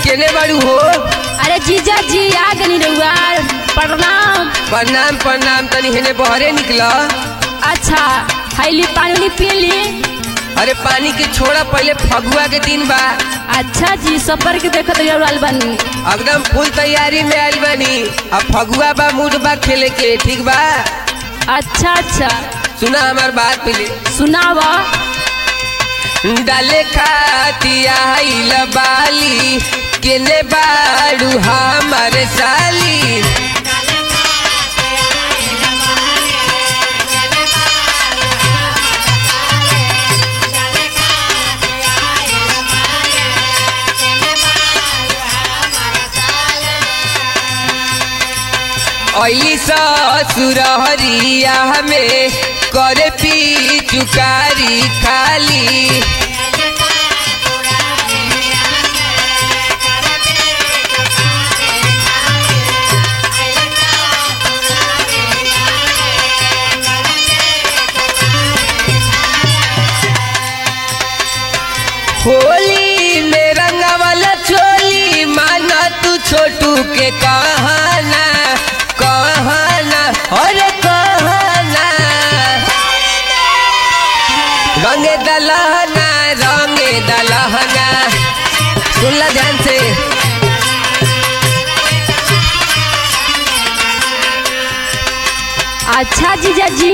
केने बाड़ू हो अरे जीजा जी आ गनी रहुआ प्रणाम प्रणाम प्रणाम तनी हेने बहरे निकल अच्छा हैली पानी पी ली अरे पानी के छोड़ा पहले फगुआ के दिन बा अच्छा जी सबर के देखत रहुआ बनी एकदम फुल तैयारी में आइल बानी अब फगुआ बा मूड बा खेले के ठीक बा अच्छा अच्छा सुना हमार बात पहले सुनावा डाले खाती आइल बाली केने बाड़ू हमार साली ऐली ससुरहरिया में करे पी चुकारी खाली होली में रंगा वाला चोली माना तू छोटू के कहना कहना अरे कहना रंगे दलहना रंगे दलहना सुन ला ध्यान से अच्छा जीजा जी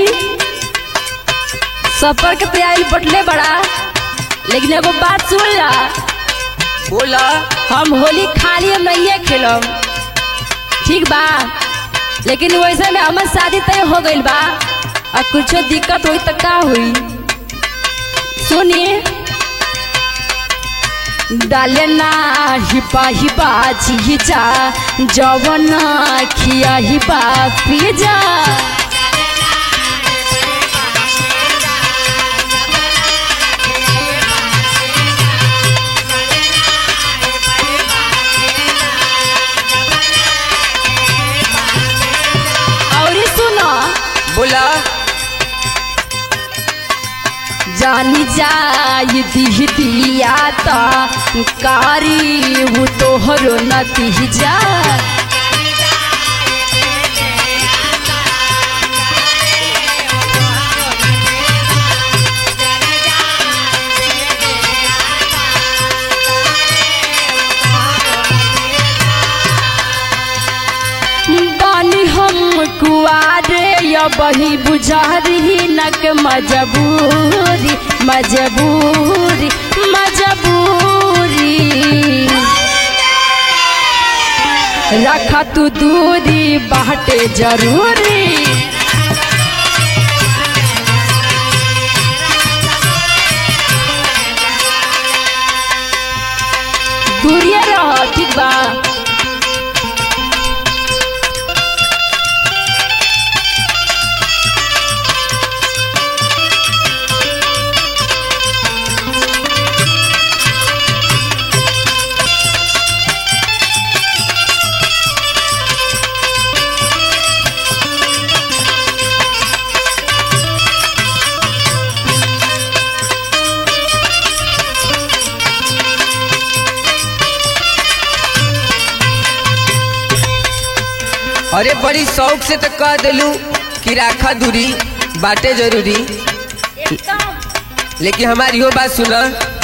सफर के तैयारी बटले बड़ा लेकिन एगो बात सुन ला बोला हम होली खाली हम नहीं खेलम ठीक बा लेकिन वैसे में हमार शादी तय हो गइल बा और कुछो दिक्कत हुई तो का हुई सुनिए डाले ना हिपा हिपा झीजा जवन खिया हिपा पिजा और सुनो बोला जानी जाई दिह दिया ता कारी वो तोहरो नती जा बानी हम कुआरे या बही बुझारी नक मजबूरी मजबूरी मजबूरी रखा तू दूरी बाटे जरूरी दूरिया रह ठीक बा अरे बड़ी शौक से तो कह दिलू कि राखा दूरी बाटे जरूरी लेकिन हमारी हो बात सुना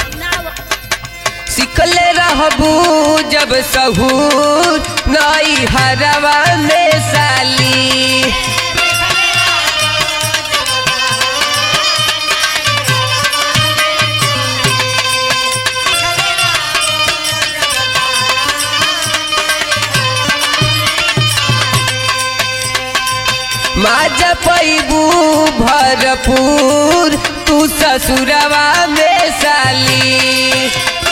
सिखले रहबू जब सहूर नई हरवा में साली माजा पैबू भरपूर तू ससुरवा में साली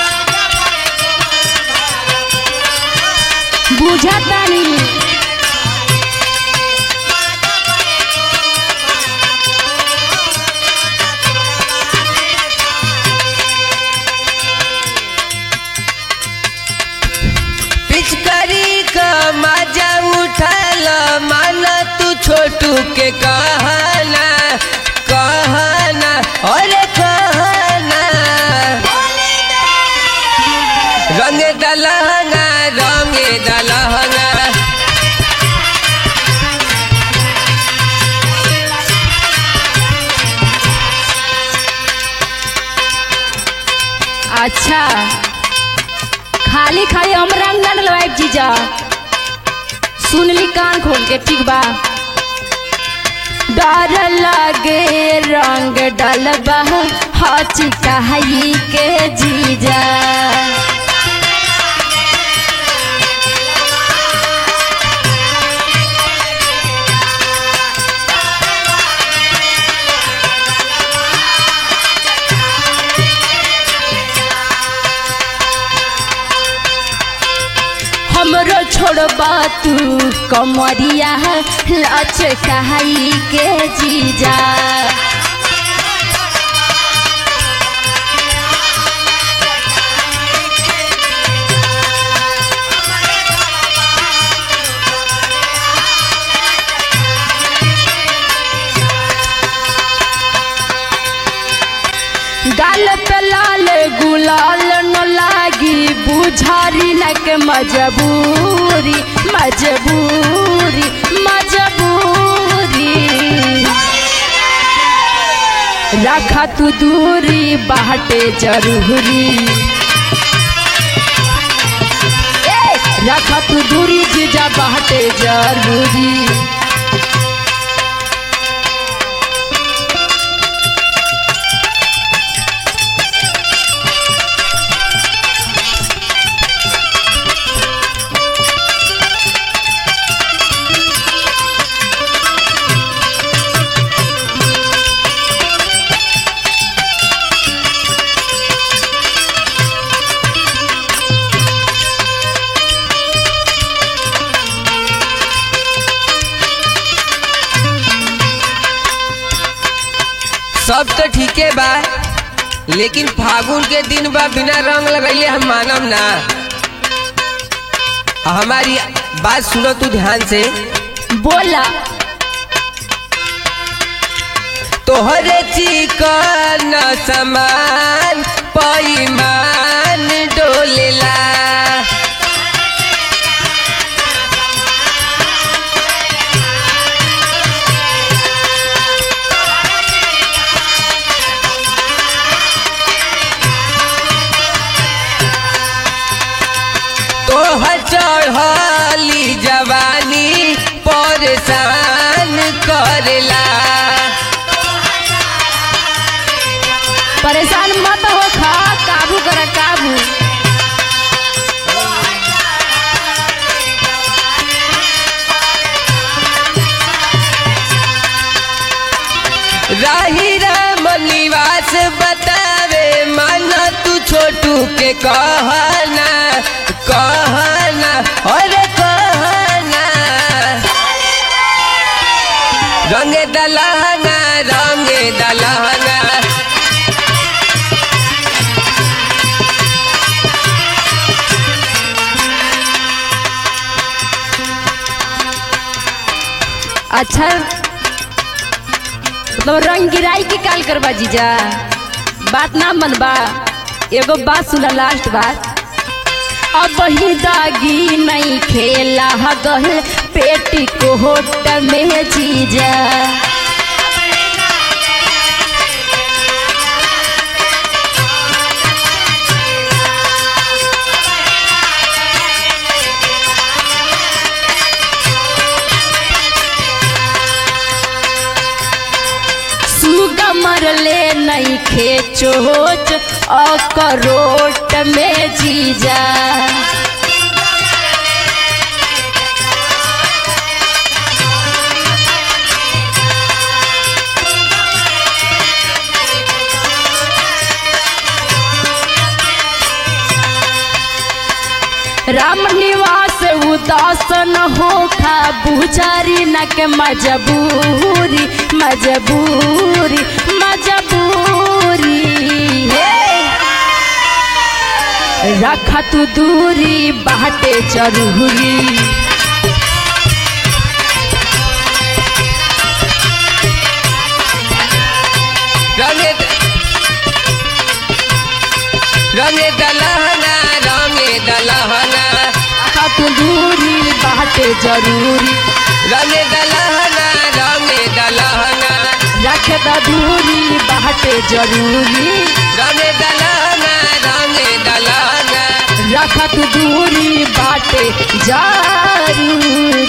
बुझतानी पिचकारी का मजा उठल माना तू छोटू के कहना कहना अरे कहना रंग दलहना अच्छा खाली खाली हम रंग ना डलवाइब जीजा सुन ली कान खोल के ठीक बा डर लगे रंग डलबा हची कहाई के जीजा हमरो छोड़बा तू कमरिया लच कहाई के जीजा गाल पे लाल गुलाल न लागी बुझारी लक मजबूरी मजबूरी मजबूरी रखा तू दूरी बाटे जरूरी ए, रखा तू दूरी जीजा बाटे जरूरी सब तो ठीके बा लेकिन फागुन के दिन बा बिना रंग लगैले हम मानम ना आ हमारी बात सुनो तू ध्यान से बोला तोहरे चिकन समान पैमान डोलेला तोहर चढ़ली जवानी परेशान करेला परेशान मत हो खा काबू कर काबू राही राम निवास बतावे मन तू छोटू के कहना कहना अरे कहना रंगे दलहना रंगे दलहना अच्छा मतलब रंग गिराई के काल करबा जीजा बात ना मनबा एगो बात सुना लास्ट बात अब ही दागी नहीं खेला गल पेटी को होट में जीजा सुगा मरले नहीं खेचोच अकरोट में जीजा राम निवास उदास न होखा बुझारी न के मजबूरी मजबूरी मजबूरी हे रखा तू दूरी बाटे जरूरी रंगे रंगे दलहना रंगे दलहना रखा तू दूरी बाटे जरूरी रंगे दलहना रंगे दलहना रख द दूरी बाटे जरूरी रंगे दलहना रंगे देखत दूरी बाटे जरूर